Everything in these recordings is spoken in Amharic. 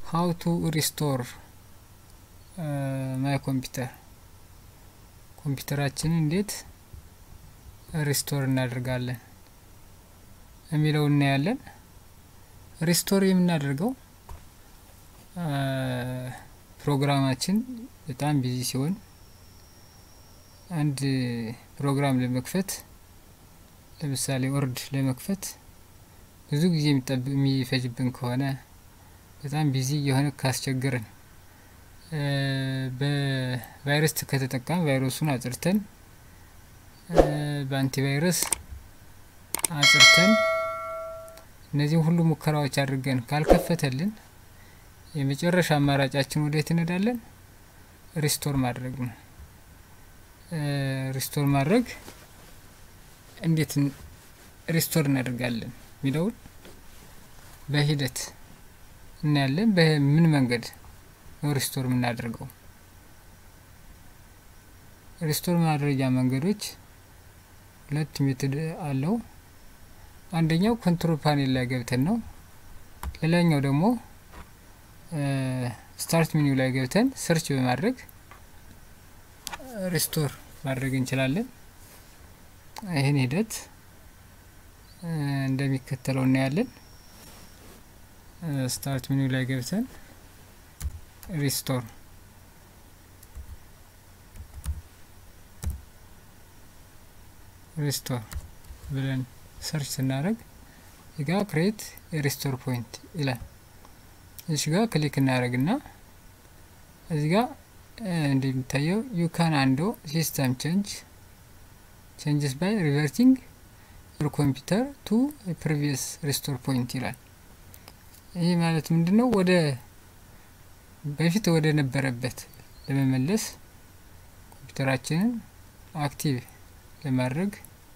ሀው ቱ ሪስቶር ማይ ኮምፒውተር ኮምፒውተራችንን እንዴት ሪስቶር እናደርጋለን የሚለው እናያለን። ሪስቶር የምናደርገው ፕሮግራማችን በጣም ቢዚ ሲሆን አንድ ፕሮግራም ለመክፈት ለምሳሌ ወርድ ለመክፈት ብዙ ጊዜ የሚፈጅብን ከሆነ በጣም ቢዚ የሆነ ካስቸገርን በቫይረስ ከተጠቃም ቫይረሱን አጽርተን በአንቲቫይረስ አጽርተን እነዚህም ሁሉ ሙከራዎች አድርገን ካልከፈተልን የመጨረሻ አማራጫችን ወዴት እንሄዳለን? ሪስቶር ማድረግ ነው። ሪስቶር ማድረግ እንዴት ሪስቶር እናደርጋለን የሚለውን በሂደት እናያለን። በምን መንገድ ነው ሪስቶር የምናደርገው? ሪስቶር ማድረጊያ መንገዶች ሁለት ሜትድ አለው። አንደኛው ኮንትሮል ፓኔል ላይ ገብተን ነው። ሌላኛው ደግሞ ስታርት ሚኒው ላይ ገብተን ሰርች በማድረግ ሪስቶር ማድረግ እንችላለን። ይህን ሂደት እንደሚከተለው እናያለን። ስታርት ሚኒው ላይ ገብተን ሪስቶር ሪስቶር ብለን ሰርች ስናደርግ እዚጋ ክሬት የሪስቶር ፖይንት ይላል። እዚህ ጋር ክሊክ እናደርግና እዚህ ጋር እንደሚታየው ዩ ካን አንዶ ሲስተም ቼንጅ ቼንጅስ ባይ ሪቨርቲንግ ዮር ኮምፒውተር ቱ ፕሪቪየስ ሪስቶር ፖይንት ይላል። ይህ ማለት ምንድን ነው? ወደ በፊት ወደ ነበረበት ለመመለስ ኮምፒውተራችንን አክቲቭ ለማድረግ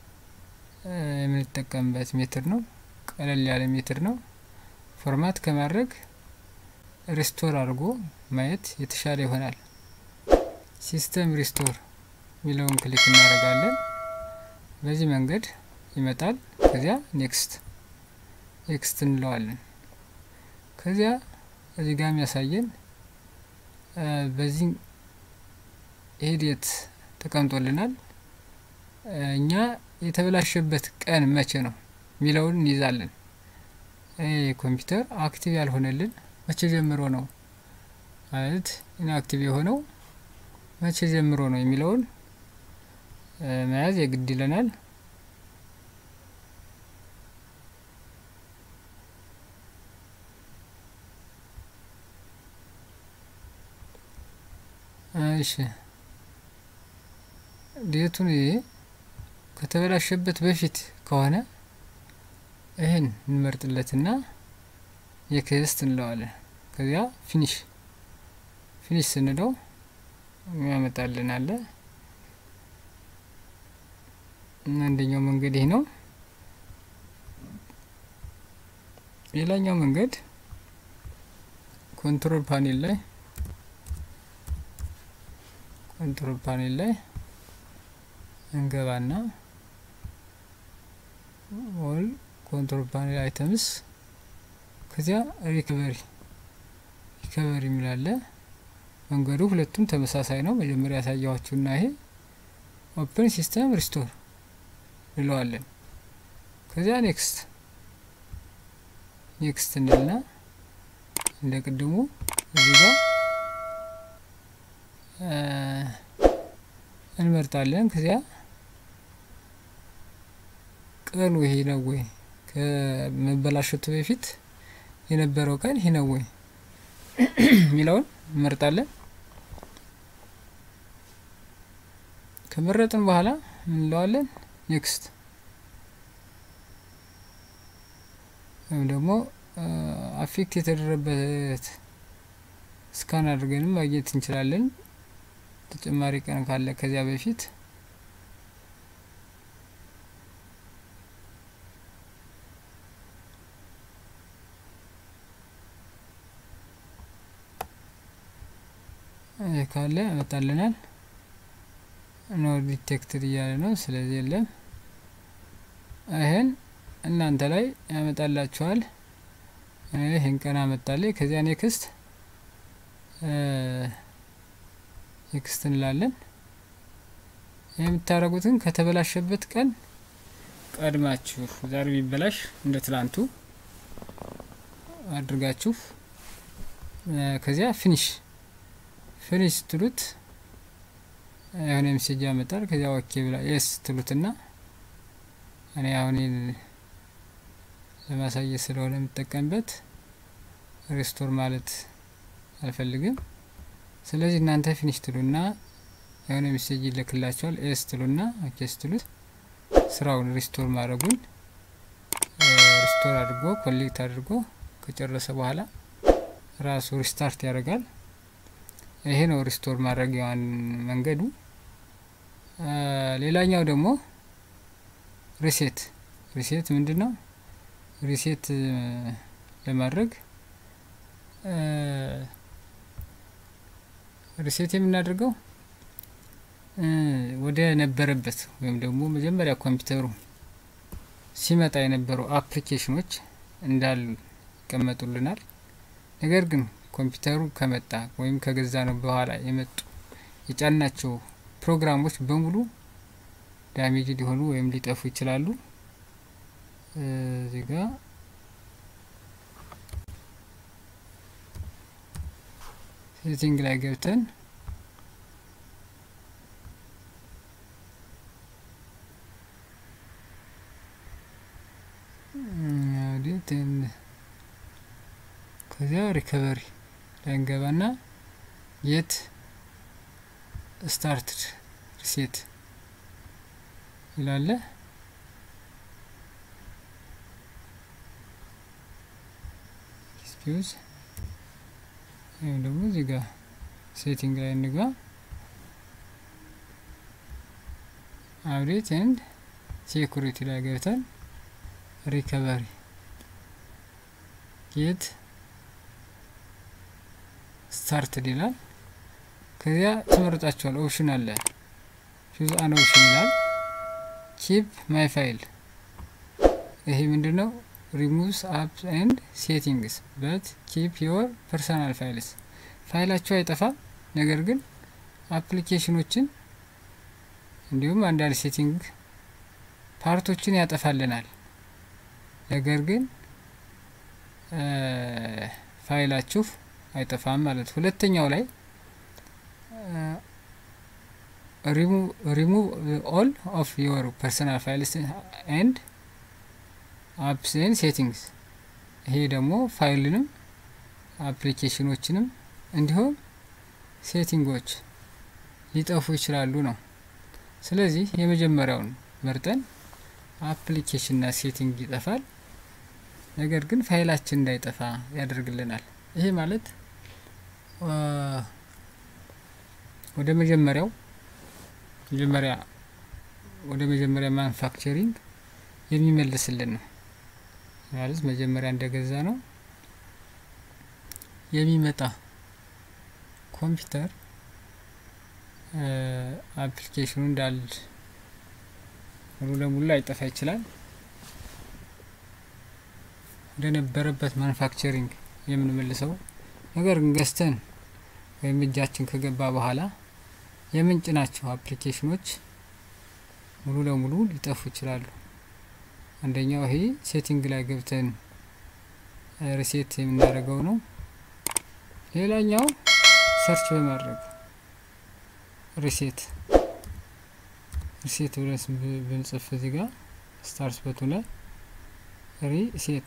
የምንጠቀምበት ሜትር ነው። ቀለል ያለ ሜትር ነው። ፎርማት ከማድረግ ሪስቶር አድርጎ ማየት የተሻለ ይሆናል። ሲስተም ሪስቶር የሚለውን ክሊክ እናደርጋለን። በዚህ መንገድ ይመጣል። ከዚያ ኔክስት ኔክስት እንለዋለን። ከዚያ እዚህ ጋር የሚያሳየን በዚህ ሂደት ተቀምጦልናል። እኛ የተበላሸበት ቀን መቼ ነው የሚለውን እንይዛለን። ኮምፒውተር አክቲቭ ያልሆነልን መቼ ጀምሮ ነው ማለት ኢንአክቲቭ የሆነው መቼ ጀምሮ ነው የሚለውን መያዝ የግድ ይለናል። እሺ ዴቱን ከተበላሸበት በፊት ከሆነ ይህን እንመርጥለትና የክስት እንለዋለን። ከዚያ ፊኒሽ ፊኒሽ ስንለው ያመጣልን አለ። አንደኛው መንገድ ይህ ነው። ሌላኛው መንገድ ኮንትሮል ፓኔል ላይ ኮንትሮል ፓኔል ላይ እንገባና ኦል ኮንትሮል ፓኔል አይተምስ ከዚያ ሪከቨሪ ሪከቨሪ የሚላለ መንገዱ ሁለቱም ተመሳሳይ ነው። መጀመሪያ ያሳያችሁና ይሄ ኦፕን ሲስተም ሪስቶር እንለዋለን። ከዚያ ኔክስት ኔክስት እንልና እንደ ቅድሙ እዚህ ጋር እንመርጣለን። ከዚያ ቀኑ ይሄ ነው ወይ ከመበላሸቱ በፊት የነበረው ቀን ይሄ ነው ወይ የሚለውን እንመርጣለን። ከመረጥን በኋላ እንለዋለን ኔክስት ወይም ደግሞ አፌክት የተደረበት ስካን አድርገንም ማግኘት እንችላለን። ተጨማሪ ቀን ካለ ከዚያ በፊት ካለ ያመጣልናል። ኖ ዲቴክትድ እያለ ነው። ስለዚህ የለም። ይህን እናንተ ላይ ያመጣላችኋል። ይህን ቀን አመጣልኝ። ከዚያ ኔክስት ኤክስት እንላለን። የምታደርጉትን ከተበላሸበት ቀን ቀድማችሁ ዛሬ ቢበላሽ እንደ ትላንቱ አድርጋችሁ ከዚያ ፊኒሽ ፊኒሽ ትሉት የሆነ ሜሴጅ ያመጣል። ከዚያ ኦኬ ብላ የስ ትሉትና እኔ አሁን ለማሳየት ስለሆነ የምጠቀምበት ሪስቶር ማለት አልፈልግም። ስለዚህ እናንተ ፊኒሽ ትሉና የሆነ ሜሴጅ ይልክላቸዋል። ኤስ ትሉና ኦኬ ስትሉት ስራውን ሪስቶር ማድረጉን ሪስቶር አድርጎ ኮሌክት አድርጎ ከጨረሰ በኋላ ራሱ ሪስታርት ያደርጋል። ይሄ ነው ሪስቶር ማድረጊያዋን መንገዱ። ሌላኛው ደግሞ ሪሴት ሪሴት ምንድን ነው? ሪሴት ለማድረግ ሪሴት የምናደርገው ወደ ነበረበት ወይም ደግሞ መጀመሪያ ኮምፒውተሩ ሲመጣ የነበሩ አፕሊኬሽኖች እንዳሉ ይቀመጡልናል። ነገር ግን ኮምፒውተሩ ከመጣ ወይም ከገዛ ነው በኋላ የመጡ የጫናቸው ፕሮግራሞች በሙሉ ዳሜጅ ሊሆኑ ወይም ሊጠፉ ይችላሉ። እዚህ ጋ ሴቲንግ ላይ ገብተን ከዚያ ሪከቨሪ ላይ እንገባና የት ስታርት ሪሴት ይላለ። ስፒውዝ ወይም ደግሞ እዚህ ጋር ሴቲንግ ላይ እንግባ። አፕዴት ኤንድ ሴኩሪቲ ላይ ገብተን ሪከቨሪ የት ስታርትድ ይላል። ከዚያ ትመርጣቸዋል። ኦፕሽን አለ ቹዝ አን ኦፕሽን ይላል። ኪፕ ማይ ፋይል ይሄ ምንድን ነው? ሪሙቭስ አፕ ኤንድ ሴቲንግስ በት ኪፕ ዮር ፐርሰናል ፋይልስ ፋይላቸው አይጠፋም፣ ነገር ግን አፕሊኬሽኖችን እንዲሁም አንዳንድ ሴቲንግ ፓርቶችን ያጠፋልናል። ነገር ግን ፋይላችሁ አይጠፋም ማለት። ሁለተኛው ላይ ሪሙቭ ኦል ኦፍ ዮር ፐርሰናል ፋይልስ ኤንድ አፕስ ኤንድ ሴቲንግስ። ይሄ ደግሞ ፋይልንም አፕሊኬሽኖችንም እንዲሁም ሴቲንጎች ሊጠፉ ይችላሉ ነው። ስለዚህ የመጀመሪያውን መርጠን አፕሊኬሽንና ሴቲንግ ይጠፋል፣ ነገር ግን ፋይላችን እንዳይጠፋ ያደርግልናል። ይሄ ማለት ወደ መጀመሪያው መጀመሪያ ወደ መጀመሪያ ማኑፋክቸሪንግ የሚመልስልን ነው ማለት መጀመሪያ እንደገዛ ነው የሚመጣ ኮምፒውተር አፕሊኬሽኑ እንዳል ሙሉ ለሙሉ ላይጠፋ ይችላል። ወደ ነበረበት ማኑፋክቸሪንግ የምንመልሰው ነገር ግን ገዝተን ወይም እጃችን ከገባ በኋላ የምንጭ ናቸው አፕሊኬሽኖች ሙሉ ለሙሉ ሊጠፉ ይችላሉ። አንደኛው ይሄ ሴቲንግ ላይ ገብተን ሪሴት የምናደርገው ነው። ሌላኛው ሰርች በማድረግ ሪሴት ሪሴት ብለን ብንጽፍ እዚህ ጋር ስታርስ በቱ ላይ ሪሴት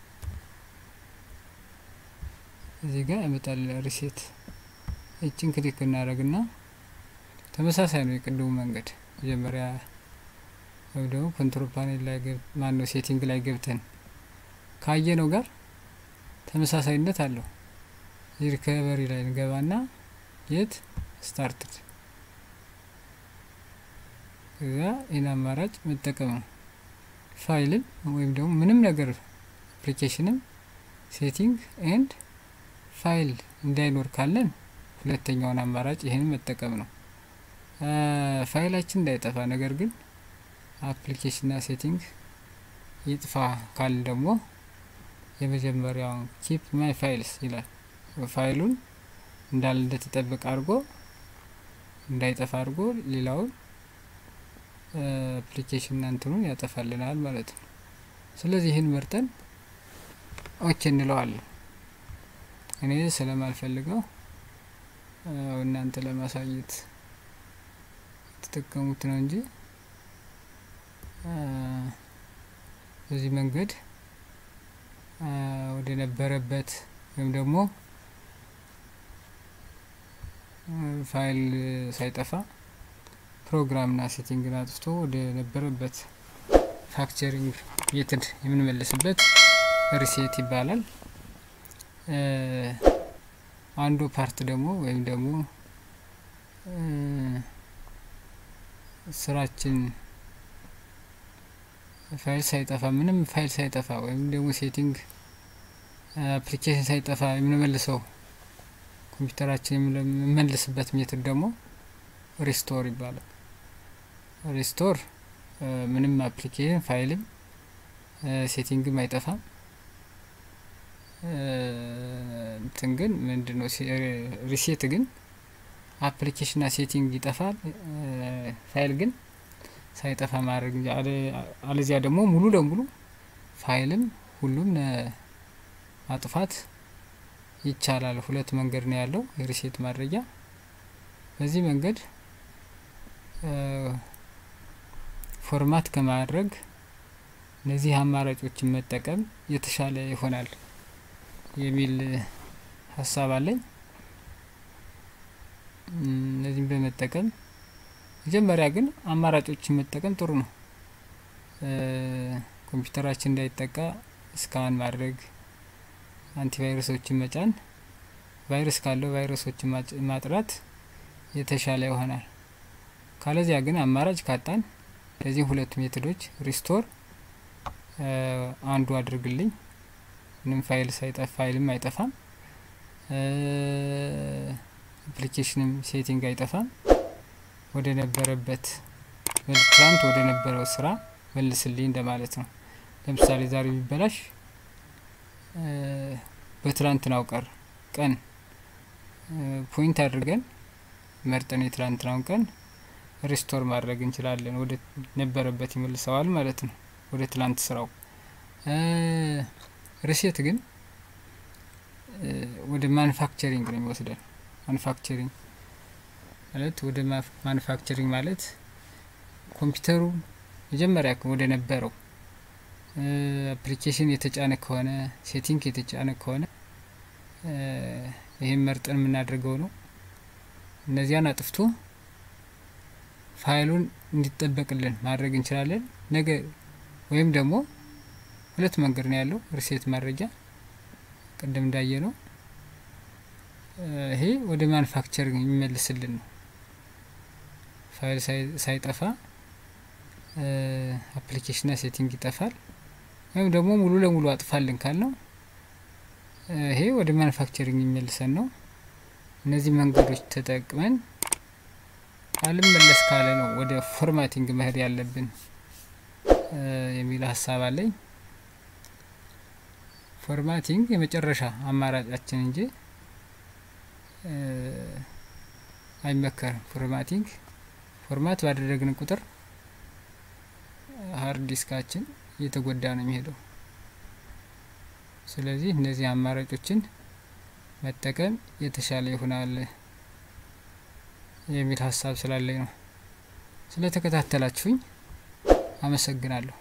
እዚህ ጋር ያመጣል ሪሴት። እችን ክሊክ እናደርግና ተመሳሳይ ነው የቅድሙ መንገድ መጀመሪያ ወይም ደግሞ ኮንትሮል ፓኔል ላይ ማን ነው ሴቲንግ ላይ ገብተን ካየ ነው ጋር ተመሳሳይነት አለው። ሪከቨሪ ላይ እንገባና የት ስታርትድ እዛ ይህን አማራጭ መጠቀም ነው። ፋይልም ወይም ደግሞ ምንም ነገር አፕሊኬሽንም ሴቲንግ ኤንድ ፋይል እንዳይኖር ካለን ሁለተኛውን አማራጭ ይህን መጠቀም ነው። ፋይላችን እንዳይጠፋ ነገር ግን አፕሊኬሽንና ሴቲንግ ይጥፋ ካልን ደግሞ የመጀመሪያውን ኪፕ ማይ ፋይልስ ይላል። ፋይሉን እንዳለ እንደተጠበቀ አድርጎ እንዳይጠፋ አድርጎ ሌላውን አፕሊኬሽን እንትኑን ያጠፋልናል ማለት ነው። ስለዚህ ይህን መርጠን ኦኬ እንለዋለን። እኔ ስለማልፈልገው እናንተ ለማሳየት የተጠቀሙት ነው እንጂ በዚህ መንገድ ወደ ነበረበት ወይም ደግሞ ፋይል ሳይጠፋ ፕሮግራምና ሴቲንግን አጥፍቶ ወደ ነበረበት ፋክቸሪንግ ሜትድ የምንመልስበት ሪሴት ይባላል። አንዱ ፓርት ደግሞ ወይም ደግሞ ስራችን ፋይል ሳይጠፋ ምንም ፋይል ሳይጠፋ ወይም ደግሞ ሴቲንግ አፕሊኬሽን ሳይጠፋ የምንመልሰው ኮምፒውተራችን የምንመልስበት ሜትድ ደግሞ ሪስቶር ይባላል። ሪስቶር ምንም አፕሊኬሽን ፋይልም ሴቲንግም አይጠፋም። እንትን ግን ምንድን ነው ሪሴት ግን አፕሊኬሽንና ሴቲንግ ይጠፋል። ፋይል ግን ሳይጠፋ ማድረግ አለዚያ ደግሞ ሙሉ ለሙሉ ፋይልም ሁሉም ማጥፋት ይቻላል። ሁለት መንገድ ነው ያለው የሪሴት ማድረጊያ። በዚህ መንገድ ፎርማት ከማድረግ እነዚህ አማራጮችን መጠቀም የተሻለ ይሆናል የሚል ሀሳብ አለኝ። እነዚህም በመጠቀም መጀመሪያ ግን አማራጮችን መጠቀም ጥሩ ነው። ኮምፒውተራችን እንዳይጠቃ ስካን ማድረግ፣ አንቲቫይረሶችን መጫን፣ ቫይረስ ካለው ቫይረሶችን ማጥራት የተሻለ ይሆናል። ካለዚያ ግን አማራጭ ካጣን እነዚህ ሁለቱ ሜቶዶች ሪስቶር አንዱ አድርግልኝ ምንም ፋይል ሳይጠፋ ፋይልም አይጠፋም፣ አፕሊኬሽንም ሴቲንግ አይጠፋም። ወደ ነበረበት ትላንት ወደ ነበረው ስራ መልስልኝ እንደማለት ነው። ለምሳሌ ዛሬ ቢበላሽ በትላንትናው ቀር ቀን ፖይንት አድርገን መርጠን የትላንትናውን ቀን ሪስቶር ማድረግ እንችላለን። ወደ ነበረበት ይመልሰዋል ማለት ነው፣ ወደ ትላንት ስራው። ሪሴት ግን ወደ ማኑፋክቸሪንግ ነው የሚወስደን። ማኑፋክቸሪንግ ማለት ወደ ማኑፋክቸሪንግ ማለት ኮምፒውተሩ መጀመሪያ ወደ ነበረው አፕሊኬሽን የተጫነ ከሆነ ሴቲንግ የተጫነ ከሆነ ይህም መርጠን የምናደርገው ነው። እነዚያን አጥፍቶ ፋይሉን እንዲጠበቅልን ማድረግ እንችላለን። ነገ ወይም ደግሞ ሁለት መንገድ ነው ያለው ሪሴት ማድረጊያ ቅድም እንዳየ ነው። ይሄ ወደ ማኑፋክቸሪንግ የሚመልስልን ነው። ፋይል ሳይጠፋ አፕሊኬሽንና ሴቲንግ ይጠፋል። ወይም ደግሞ ሙሉ ለሙሉ አጥፋልን ካል ነው ይሄ ወደ ማኑፋክቸሪንግ የሚመልሰን ነው። እነዚህ መንገዶች ተጠቅመን አልመለስ ካለ ነው ወደ ፎርማቲንግ መሄድ ያለብን የሚል ሀሳብ አለኝ። ፎርማቲንግ የመጨረሻ አማራጫችን እንጂ አይመከርም። ፎርማቲንግ ፎርማት ባደረግን ቁጥር ሀርድ ዲስካችን እየተጎዳ ነው የሚሄደው። ስለዚህ እነዚህ አማራጮችን መጠቀም የተሻለ ይሆናል የሚል ሀሳብ ስላለኝ ነው። ስለተከታተላችሁኝ አመሰግናለሁ።